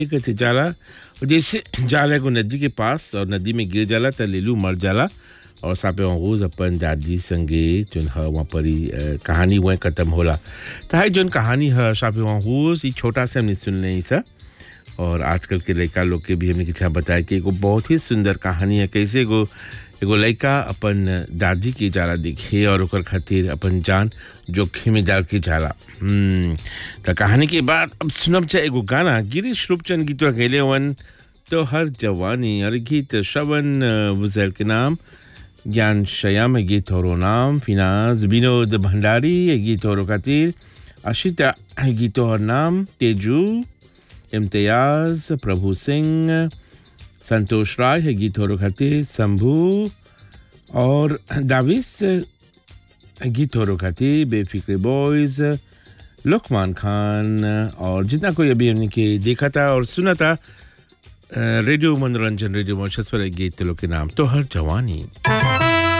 कहते जाला और जैसे जाला एगो नदी के पास और नदी में गिर जाला त लेलू मर जाला और सापे रोज अपन दादी संगे जोन ह वहाँ पर ही, अ, कहानी वह खत्म होला त है जोन कहानी है सापे रोज ई छोटा से हमने सुन नहीं सा और आजकल के लड़का लोग के भी हमने किछा बताया कि एगो बहुत ही सुंदर कहानी है कैसे एगो एगो लड़का अपन दादी के जाला दिखे और ओकर खातिर अपन जान जोखिम में डाल के जाला हम्म, त कहानी के बाद अब सुनब चाहे एगो गाना गिरीश रूपचंद गीत गैले वन तो हर जवानी और गीत श्रवण बुजैल के नाम ज्ञान शयाम है गीत और नाम फिनाज विनोद भंडारी है गीत और खातिर अशिता है गीत और नाम तेजू इम्तियाज प्रभु सिंह संतोष राय है गीत और खातिर शंभू और दाविस गीत और खातिर बेफिक्र बॉयज लुकमान खान और जितना कोई अभी हमने के देखा था और सुना था अ, रेडियो मनोरंजन रेडियो मॉर्शस पर एक गीत लोग के नाम तो हर जवानी